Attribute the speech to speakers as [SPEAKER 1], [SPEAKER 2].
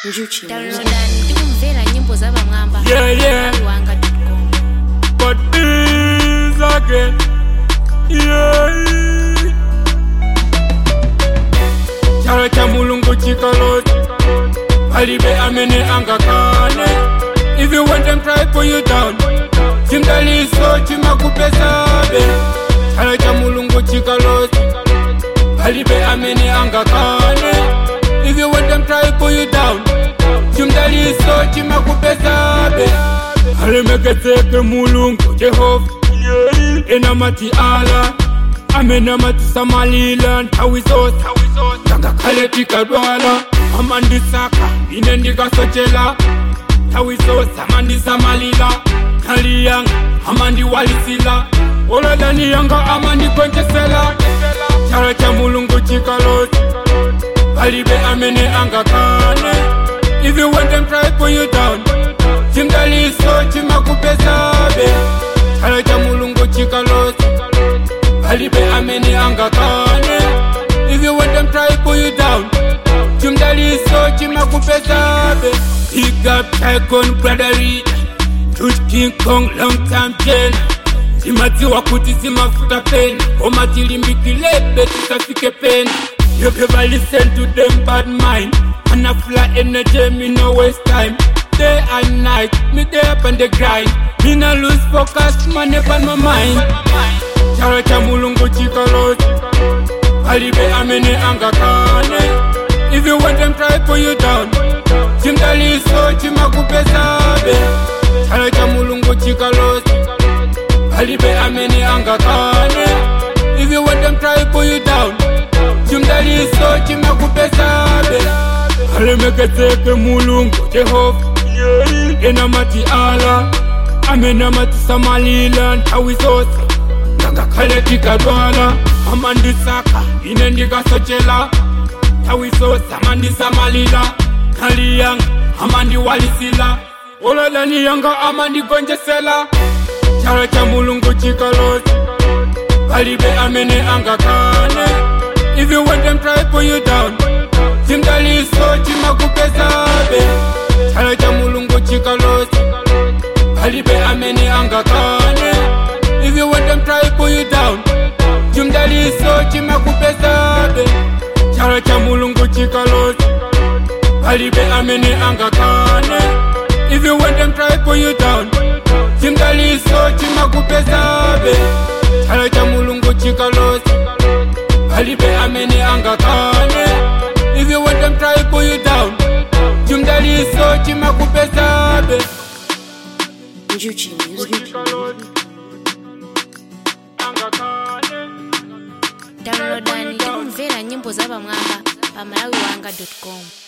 [SPEAKER 1] Njuchi.
[SPEAKER 2] downloadani tikumvera nyimbo za pamwamba
[SPEAKER 3] Yeah, yeah.
[SPEAKER 2] wanga.com
[SPEAKER 3] but is again. Yeah. Chara cha mulungu chikalozi palibe amene angakane if you want them try pull you down chimdaliso chimakupesabe chara cha mulungu chikalozi palibe amene angakane if you want them try pull you down chimdaliso chimakupesabe alemeketseke mulungu jehova enamati ala amenamati samalila nthawi zonse tangakhale tikadwala amandisaka ine ndikasochela nthawi zonse amandisamalila khali yanga amandiwalisila olodani yanga amandigonjesela chala cha mulungu chikalozi palibe amene angakane if you want them try pull you down chimdaliso chimakupesabe chala cha mulungu chikalozi palibe amene angakane if you want them try pull you down chimdaliso chimakupesabe big up tycoon brotherly Truth King Kong long time jena zimadziwa kuti zimafuta peni koma tilimbikilebe tisafike peni You ever listen to them bad mind And I fly energy, me no waste time Day and night, me there up on the grind Me no lose focus, man up on my mind Chara cha mulungu chikalozi Palibe amene angakane If you want them try pull you down Chimdaliso chimakupesabe Chara cha mulungu chikalozi Palibe amene angakane If you want them try pull you down chimdaliso chimakupesabe alemeketseke mulungu jehova enamati ala amenamati samalila nthawi zonse ngakhale tikadwala amandisaka ine ndikasochela nthawi zonse amandisamalila khali yanga amandiwalisila olodani yanga amandigonjesela chala cha mulungu chikalozi palibe amene angakane if you want them try pull you down chimdaliso chimakupesabe chala cha mulungu chikalozi palibe amene angakane if you want them try pull you down chimdaliso chimakupesabe chala cha mulungu chikalozi palibe amene angakane if you want them try pull you down chimdaliso chimakupesabe chala cha mulungu chikalozi palibe amene angakane if you want them try pull you down chimdaliso chimakupesabe
[SPEAKER 1] Njuchi Music.
[SPEAKER 2] downloadani tikumvera nyimbo za pamwamba pa malawi wanga.com